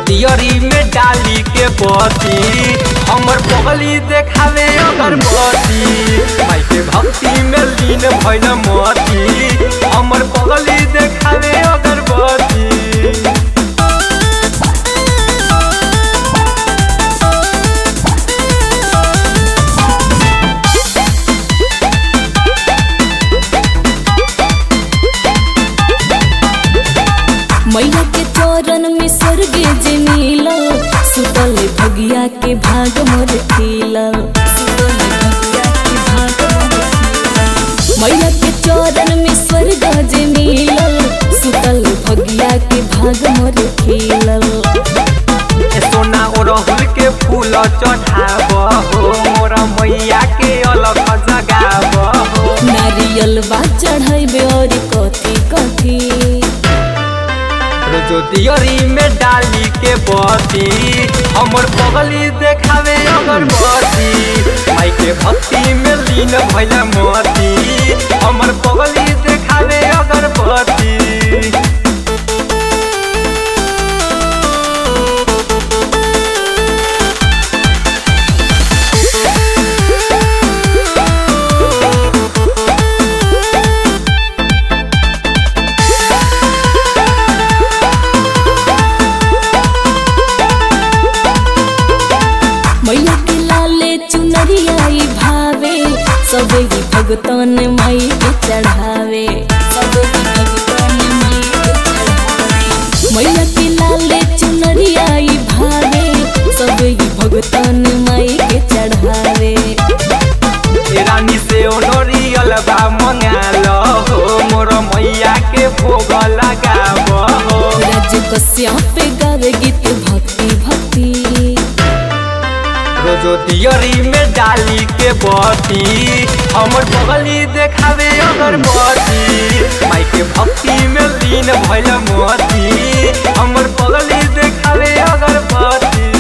दियरी में डाली के बती हमर पगली देखावे अगरबत्ती माई के भक्ति में लीन भइल मती हमर पगली देखावे अगरबत्ती मैया के चरण में स्वर्ग जे मिलल सुतल भगिया के भाग मोर खिलल सुतल भगिया के भाग मोर खिलल। मैया के चरण में स्वर्ग जे मिलल सुतल भगिया के भाग मोर खिलल ए सोना ओरहुल के फूल चढ़ाब हो मोरा मैया के अलग जगाब हो नारियल बा चढ़ैबे और कथी कथी रोजो दियरी में डाली के बती हमर पगली देखावे अगरबत्ती माई के भक्ति में लीन भइल मती हमर पगली देखावे अगरबत्ती मैया के लाले चुनरियाई भावे सबे ही भगतन माई के चढ़ावे सबे ही भगतन माई के चढ़ावे मैया के लाले चुनरियाई भावे सबे ही भगतन माई के चढ़ावे ए रानी से ओनोरियल बा मंगाल हो मोर मैया के भोग लगाब हो राज कश्यप गावे गीत भक्ति भक्ति रोजो दियरी में डाली के बती हमर पगली देखावे अगरबत्ती माई के भक्ति में लीन भइल मती हमर पगली देखावे अगरबत्ती